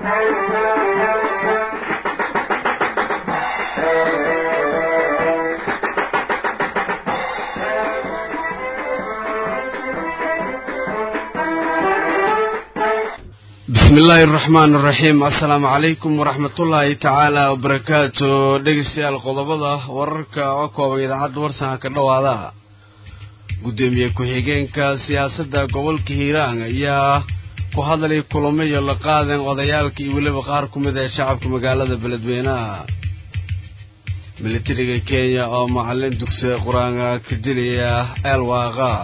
bismi illaahi araxmaan araxiim assalaamu calaykum waraxmatullaahi tacaala wabarakaatu dhegeystayaal qodobada wararka oo kooban idaacadda warsanka ka dhowaada guddoomiye ku-xigeenka siyaasadda gobolka hiiraan ayaa ku hadlay kulamo iyo la qaadan odayaalka iyo weliba qaar ku mid ee shacabka magaalada beledweynaha militariga kenya oo macalin dugsiga qur-aanka ka dilaya eelwaaqa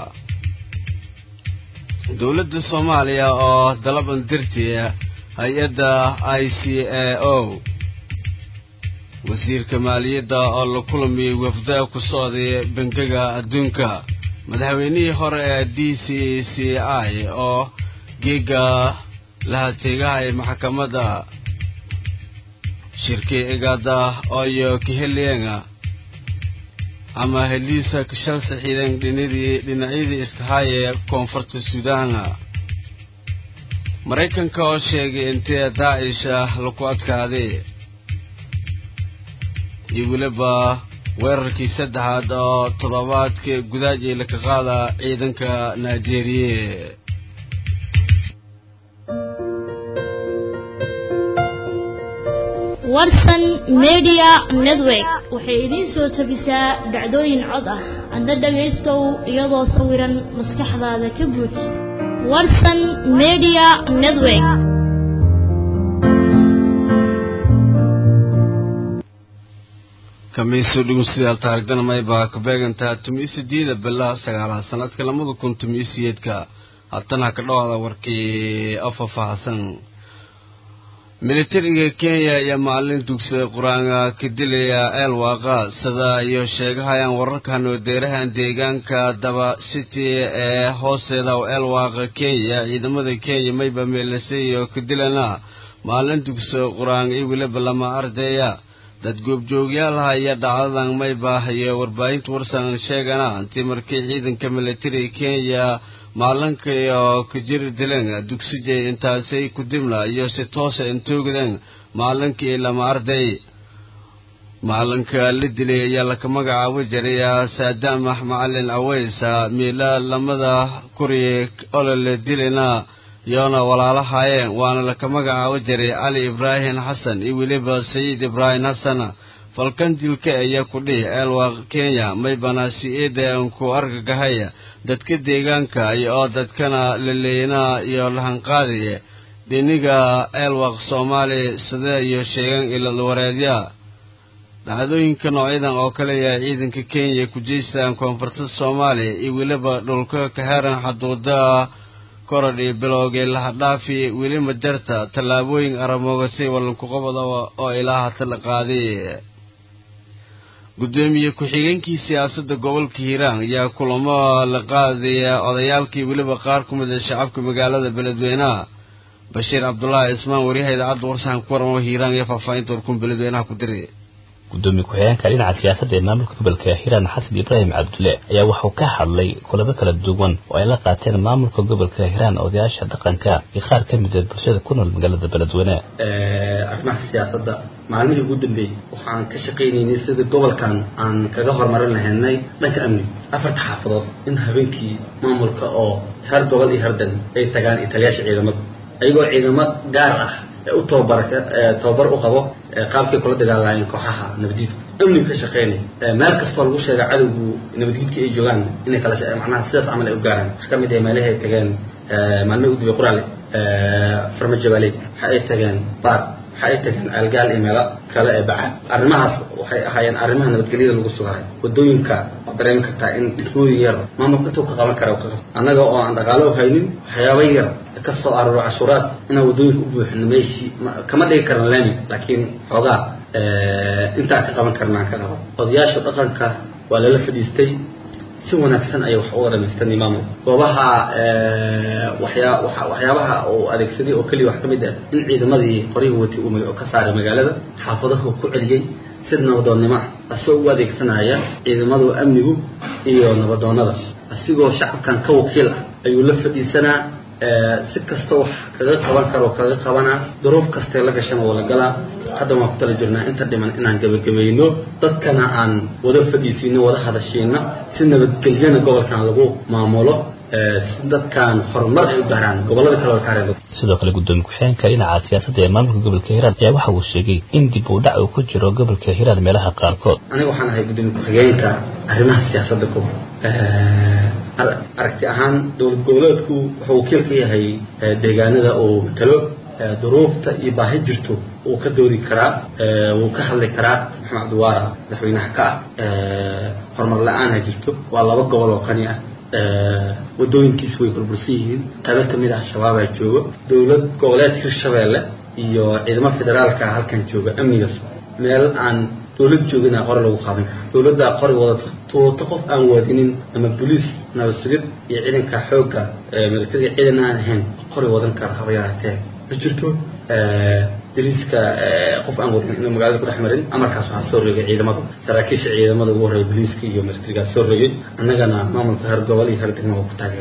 dowladda soomaaliya oo dalaban dirtiya hay-adda i c a o wasiirka maaliyadda oo la kulamiyey wafda ku socday bangiga adduunka madaxweynihii hore ee d c c i oo geega lahateegahay maxkamadda shirkii igaada ooyo kaheliyenga ama heliisa kashal saxiideen dhinadii dhinacyadii iskahaye koonfurta suudaana maraykanka oo sheegay intee daacish ah laku adkaaday iyo weliba weerarkii saddexaad oo toddobaadka gudaajay laka qaada ciidanka nigeeriye warsan media network waxay idiin soo tabisaa dhacdooyin cod ah adna dhagaystow iyadoo sawiran maskaxdaada ka buuj warsan media network kamiiso dhegeystayaal taarigdana maybaa ka beegantaa tumiisideeda bilaha sagaalaad sanadka labada kun tumiisiyeedka haatana ka dhawaada warkii oo faahfaahsan militariga kenya iyo maalin dugsiga qur-aanka ka dilaya eelwaaqa sida iyo sheegahayaan wararkan oo deerahan deegaanka daba city ee hoosteeda oo eelwaaqa kenya ciidamada kenya mayba meelasay iyo ka dilana maalin dugsiga qur-aanka iyo weliba lama ardaya dad goobjoogyaalaha iyo dhacdadan mayba iyo warbaahinta warsan sheegana intii markii ciidanka militariga kenya maalinka iyo kajiri dileen dugsijay intaasay ku dimla iyo si toosa intoogdeen maalinkii lama arday maalinka la dilay ayaa laka magacaabo jiraya saadaamax macalin aweysa miila lamada kuriye olole dilina yoona walaalahaayeen waana laka magacaabo jiray cali ibraahim xasan iyo weliba sayiid ibraahim xasan falkan dilka ayaa ku dhihi eelwaaq kenya maybana si eedan ku argagahaya dadka deegaanka iyo oo dadkana laleeyna iyo lahanqaadiye dhiniga eelwaaq soomaali sida iyo sheegan ilwareedya dhacdooyinka noocyadan oo kale ayaa ciidanka kenya ku jeystaan koonfurta soomaaliya iyo weliba dhulka ka heran xaduuda korodhi bilowgay lahadhaafi weli majarta tallaabooyin aramoogasay walankuqobada oo ilaa hata la qaaday guddoomiye ku-xigeenkii siyaasadda gobolka hiiraan ayaa kulamo la qaadaya odayaalkii weliba qaar ku mid a shacabka magaalada beledweynaha bashiir cabdulaahi ismaan waryaha idaacadda warsahan ku waramo hiiraan iyo faahfaahinta warkun beledweynaha ku diray gudoomiye ku-xigeenka dhinaca siyaasadda ee maamulka gobolka hiiraan xasan ibraahim cabdulle ayaa wuxuu ka hadlay kulamo kala duwan oo ay la qaateen maamulka gobolka hiiraan odayaasha dhaqanka iyo qaar ka mid a bulshada ku nool magaalada beledweyne arrimaha siyaasadda maalmihii ugu dambeeyey waxaan ka shaqaynaynay sidii gobolkan aan kaga horumarin lahaynay dhanka amni afarta xaafadood in habeenkii maamulka oo heer gobol iyo herdan ay tagaan italiyaasha ciidamada ayagoo ciidamo gaar ah u tababar tababar u qabo qaabkay kula dagaalahayeen kooxaha nabaddiidka amniga ka shaqeynay meel kastoo lagu sheega cadowgu nabaddiidka ay joogaan inay kala macnaha sidaas camal ay u gaaraan wax ka mid ah meelahay tageen maalmihii udubay quraale farmajabaaley waxa ay tageen baar waxa ay tageen ceelgaal iyo meelo kale ee baca arrimahaas waxay ahaayeen arrimaha nabadgelyada lagu sugahay wadooyinka waad dareemi kartaa in dhismooyin yar maamulka intuu ka qaban kara ka qab annaga oo aan dhaqaalo haynin waxyaaba yar ka soo arooro cashuuraad inaan wadooyinka u buuxino meeshii kama dhigi karna laami laakiin xoogaa intaan ka qaban karnaan ka qaban odayaasha dhaqanka waa lala fadhiistay si wanaagsan ayay wax uga dhamaystan maamul goobaha waxyaa waxyaabaha uu adeegsaday oo keliya wax ka mid ah in ciidamadii qorihii watay umay oo ka saaray magaalada xaafadahu ku celiyey sid nabadoonnimo ah asagoo u adeegsanaya ciidamadu amnigu iyo nabadoonnada asigoo shacabkan ka wakiil ah ayuu la fadhiisanaa si kasta wax kaga qaban karo kaga qabanaa duruuf kastee la gashana waa la galaa hadda waan ku tala jirnaa inta dhiman inaan gebagabayno dadkana aan wada fadhiisiino wada hadashiino si nabadgelyana gobolkan lagu maamulo si dadkan horumar ay u gaaraan gobolada kale oo kaareen sidoo kale guddoomiye ku-xigeenka dhinaca siyaasadda ee maamulka gobolka hiiraan ayaa waxa uu sheegay in dib uu dhac uu ku jiro gobolka hiiraan meelaha qaarkood aniga waxaan ahay guddoomiye ku-xigeenka arrimaha siyaasadda gobol aragti ahaan dowlad goboleedku wuxuu wakiil ka yahay deegaanada uu matalo duruufta iyo baahi jirto wuu ka doodi karaa wuu ka hadli karaa maxamed cabdiwaara madaxweynaha ka ah horumar la-aan ha jirto waa laba gobol oo qani ah wadooyinkiis way burbursan yihiin qaybo kamid ah shabaabaa joogo dowlad goboleed hirshabeelle iyo ciidamo federaalka halkan jooga amnigas meel aan dowlad joogina qori lagu qaadan kara dowladdaa qori wadato tuuto qof aan waadinin ama boliis nabadsigid iyo ciidanka xoogga militariga ciidan aan ahayn qori wadan kara haba yaraatee ma jirto dariiska qof aan wadin inuu magaalada ku dhex marin amarkaas waxaa soo reegay ciidamada saraakiisha ciidamada ugu horreeya boliiska iyo militarigaa soo reegay annagana maamulka heer gobol iyo heer degmo ku taageera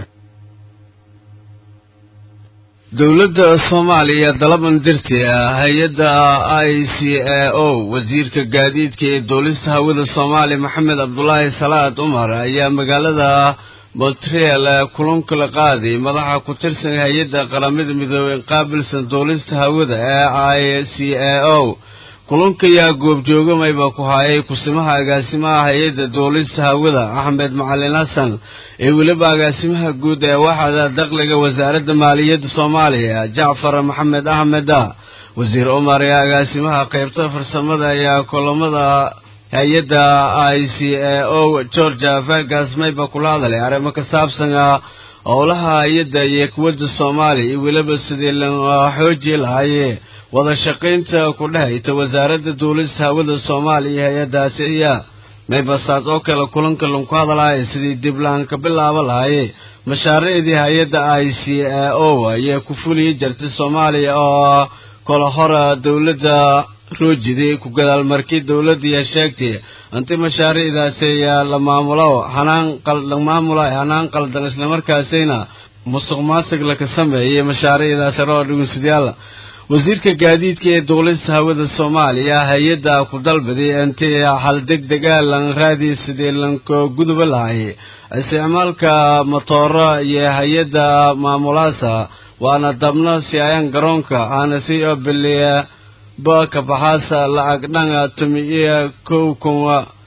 dowladda soomaaliya dalaban dirti hay-adda i c a o wasiirka gaadiidka ee duulista hawada soomaaliya maxamed cabdulaahi salaad cumar ayaa magaalada montreal kulanka la qaaday madaxa ku tirsan hay-adda qaramada midoobey qaabilsan duulista hawada ee i c a o kulanka ayaa goobjoogamayba ku hayay kusimaha agaasimaha hay-adda duulista hawada axmed macalin xasan ee weliba agaasimaha guud ee waxda dakhliga wasaaradda maaliyadda soomaaliya jacfar maxamed axmeda wasiir cumar ee agaasimaha qaybta farsamada ayaa kulamada hay-adda i c a o georgia fergas mayba kula hadalay arrimo ka saabsan howlaha hay-adda iyo kuwadda soomaaliya iyo weliba sidii la xooji lahaye wada shaqaynta ku dhehayta wasaaradda duulista hawada soomaaliya iyo hay-addaasi iya maybasaas oo kale kulanka lanku hadalaya sidii diblaan ka bilaabo lahaye mashaariicdii hay-adda i c a o ayaa ku fuliyi jirtay soomaaliya oo kala hora dowladda roojidi ku gadaal markii dowladdiiya sheegtay inti mashaariicdaasi ayaa la maamulo hanaan la maamulo hanaan qaldan islamarkaasina musuq maasuq laka sameeyey mashaariicdaasi roo dhugunsidyaal wasiirka gaadiidka ee duulista hawada soomaaliya hay-adda ku dalbaday intii hal deg dega lan raadi sidii lanko guduba lahay isticmaalka motooro iyo hay-adda maamulaasa waana dabno si ayan garoonka aana si oo biliya ba kabaxaasa lacag dhanga tumi iyo kow kun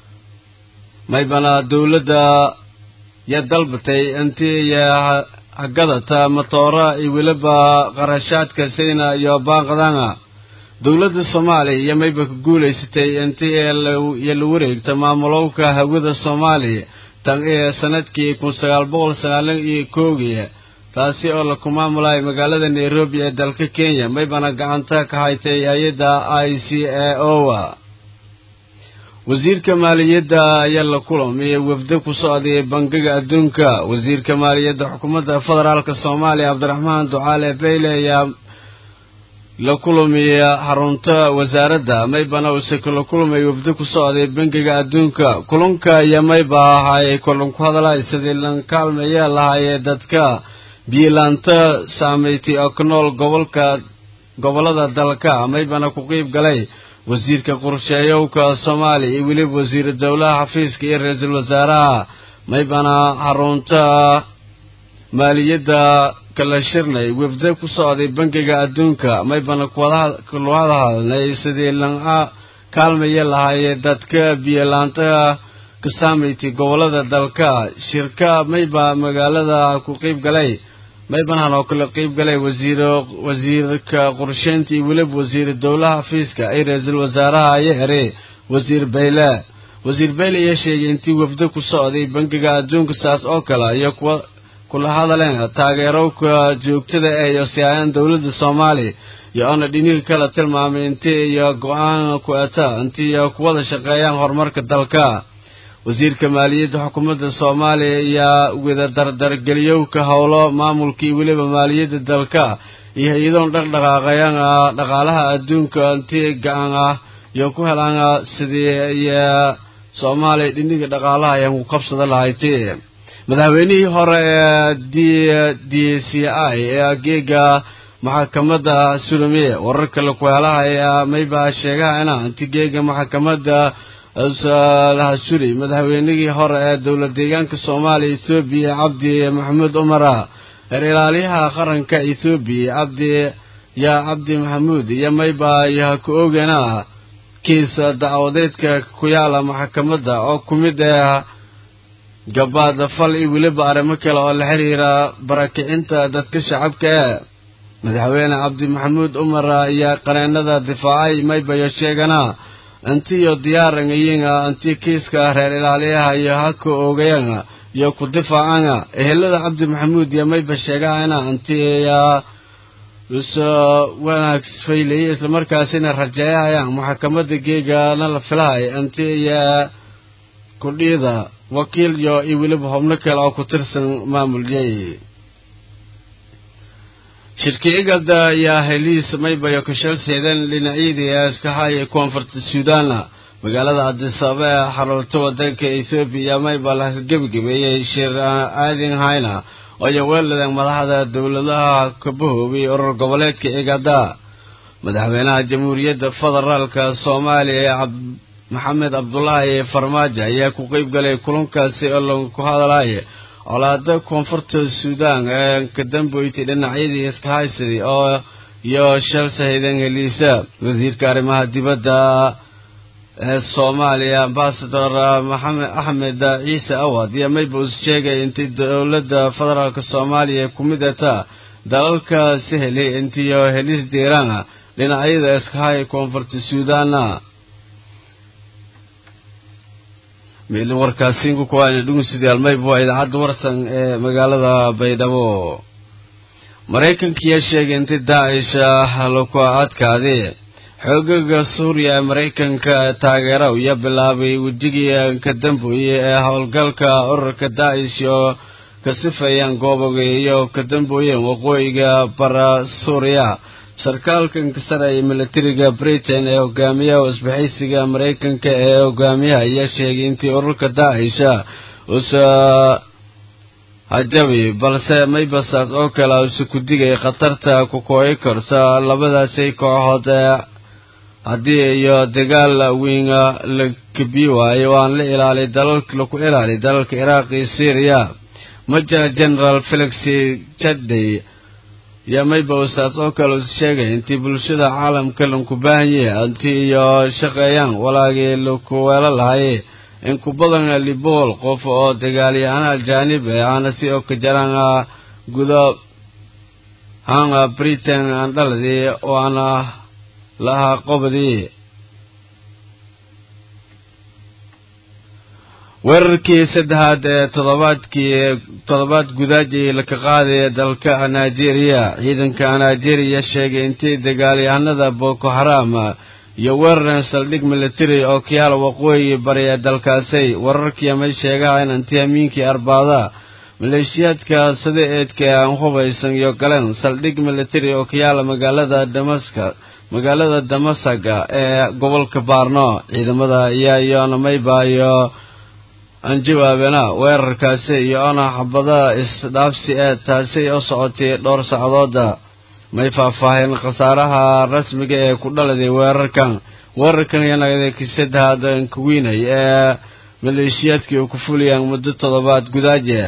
maybana dowladda ya dalbatay intii iyo hagadata matoora iyo weliba qarashaadka sayna iyo baaqdanga dowladda soomaaliya iyo mayba ku guulaysatay intii iyo la wareegta maamulowka hawada soomaaliya tan ee sanadkii kun sagaal boqol sagaalan iyo koogii taasi oo laku maamulayo magaalada nairobi ee dalka kenya maybana gacanta ka haytay hay-adda i c a o wasiirka maaliyadda ayaa la kulamay wafdo ku socday bangiga adduunka wasiirka maaliyadda xukuumadda federaalka soomaaliya cabdiraxmaan ducaale bayle ayaa la kulamiya xarunta wasaaradda maybana uuse kala kulamay wafdo ku socday bangiga adduunka kulanka iyo mayba ahay kulan ku hadalay sidii lan kaalmaya lahaayee dadka biilaanta saameyti oo ku nool gobolka gobollada dalka maybana ku qiib galay wasiirka qorsheeyowka soomaaliya iyo weliba wasiiru dowlaha xafiiska iyo ra-iisul wasaaraha maybana xarunta maaliyadda kala shirnay wafda ku socday bangiga adduunka maybana kula hadalnay sidii lanca kaalmaya lahaayee dadka biyolaanta ka saameyti gobollada dalka shirka mayba magaalada ku qiib galay maybanhan oo kala qiib galay wasiir wasiirka qorsheynta iyo weliba wasiiru dowlaha xafiiska ay ra-iisul wasaaraha ayo ere wasiir bayle wasiir bayle ayaa sheegay intii wafdo ku socday bangiga adduunka saas oo kale iyo kuwa kula hadaleen taageerowka joogtada ee iyo siyaayaan dowladda soomaaliya iyo oona dhiniga kala tilmaamay intii iyo go-aan ku eta intii iyo kuwada shaqeeyaan horumarka dalka wasiirka maaliyadda xukuumadda soomaaliya ayaa wada dardargeliyowka howlo maamulka iyo weliba maaliyadda dalka iyo hay-adoon dhaqdhaqaaqayan dhaqaalaha adduunka intii gacan ah iyo ku helaan sidii iyo soomaaliya dhiniga dhaqaalaha ayaan ku qabsada lahayti madaxweynihii hore ee d d c i ee geega maxakamadda surumiye warar kale kuheelaha ayaa mayba sheegahayna inti geega maxakamadda lahasuri madaxweynihii hore ee dowlad deegaanka soomaaliya ethoobiya cabdi maxamuud umara reer ilaaliyaha qaranka ethoobiya cabdi yaa cabdi maxamuud iyo mayba yaha ku oogana kiis dacwadeedka ku yaala maxakamadda oo ku mid ah gabaad fal iyo weliba arrimo kale oo la xiriira barakicinta dadka shacabka ee madaxweyne cabdi maxamuud umar ayaa qareenada difaacay maybayo sheegana intiyo diyaaran iyinga intii kiiska reer ilaaliyaha iyo haka oogayan iyo ku difaacana ehelada cabdi maxamuud iyo mayba sheegahayna intiya usoo wanaag faylaya islamarkaasina rajeeyahayaan maxakamadda geegana la filahay inti iyo kudhiida wakiil iyo iyo weliba xubno kale oo ku tirsan maamulyay shirkiyagada ayaa heliis maybayo kashalseedan dhinacyadii ee iska haya koonfurta suudaana magaalada cadisaba ee xarunta wadanka ethoobiya mayba laga gebagabeeyey shir aadin hayna ooyo weeladan madaxda dowladaha kabahoobay urur goboleedka igada madaxweynaha jamhuuriyadda federaalka soomaaliya maxamed cabdulaahi farmaajo ayaa ku qeyb galay kulankaasi oo lagu hadalaya colaada koonfurta suudaan ee kadamboyti dhinacyadii iska haysaday oo iyo shalsahaydan heliisa wasiirka arrimaha dibadda ee soomaaliya ambasador maxamed axmed ciise awad iyo maybus sheegay intay dowladda federaalk soomaaliya ku mid ata dalalka saheli intiyo helis diiraan dhinacyada iska haya koonfurta suudaana meelin warkaasiinku kuwaana dhugusadayaal mayb waa idaacadda warsan ee magaalada baydhabo maraykankiyaa sheegay intay daacisha laku adkaadee xoogaga suuriya ee maraykanka taageera iyo bilaabay wejigii ka dambeeyey ee howlgalka ururka daacish oo ka sifayaan gooboga iyo ka dambooyeen waqooyiga bara suuriya sarkaalkan ka saraya militariga britain ee hogaamiyaha isbahaysiga maraykanka ee hogaamiyaha ayaa sheegay intii ururka daacisha usa hajabi balse maybasaas oo kale usa ku digay khatarta ku kooyi karta labadaasi kooxood ee haddii iyo dagaal weyn la kabi waayo waan la ilaaliy dalalka laku ilaaliy dalalka iraaq iyo syriya major general felix jadey iyo maybasaas oo kale us sheegay intii bulshada caalamka lanku baahanye intii iyo shaqeeyaan walaagii laku weelo lahaye in ku badan libool qof oo dagaalyahana ajaanib eh aana si oo ka jaraan gudo hanga britain aan dhaladii waana lahaa qobadii weerarkii saddexaad ee toddobaadkii toddobaad gudaajii laka qaadaya dalka nigeria ciidanka nigeria sheegay intii dagaalyahanada boko haram iyo weeraran saldhig military oo kiyaal waqooyi bari ee dalkaasay wararkii may sheegahayn intii amiinkii arbaada maleeshiyaadka sida eedka aan hubaysan iyo galeen saldhig military oo kiyaala magaalada damaska magaalada damasaga ee gobolka baarno ciidamada ayaa iyoona mayba iyo aan jawaabeena weerarkaasi iyo ona xabada isdhaafsi ee taasi oo socotay dhowr sacdooda may faahfaaheen khasaaraha rasmiga ee ku dhaladay weerarkan weerarkan yanagada kisadahad kuwiinay ee maleeshiyaadkii u ku fuliyaan muddo toddobaad gudaaje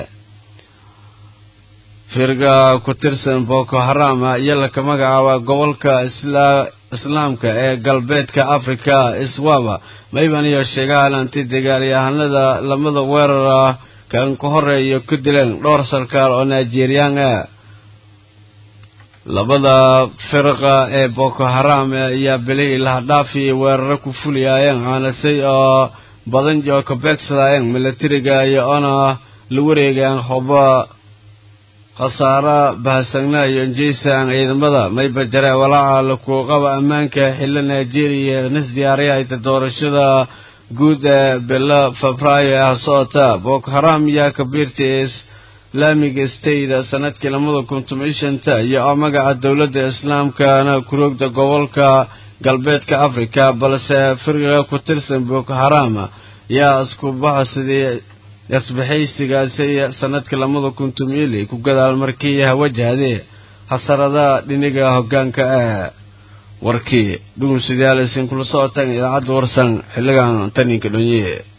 firga ku tirsan boko haram iyo laka magacaaba gobolka islaamka ee galbeedka africa iswaba mayban iyo sheegahan anti dagaalyahanada lamada weerara kan ka horeeyo ku dileen dhowr sarkaal oo nigeriyaan ah labada firqa ee boko haram ayaa bilihii lahadhaafi weeraro ku fuliyaayeen aanasay oo badan joo ka beegsadaayeen militariga iyo ona la wareegaan hoba khasaaro bahasagna iyo njeysan ciidamada mayba jaree walaaca laku qaba ammaanka xillo nigeria nis diyaariyahayta doorashada guud ee bilo febraayo ah socota boko haram yaa kabiirtay islaamiga state sanadkii lamada kun toban shanta iyo oo magaca dowladda islaamkana kuroogda gobolka galbeedka africa balse firqiga ku tirsan boko haram yaa isku baxsadii isbahaysigaasi sanadkii labada kun tumiili ku gadaal markii hawajahdee hasarada dhiniga hoggaanka ah warkii dhugunsidyaal isin kula socotaan idaacadda warsan xilligan taninka dhonye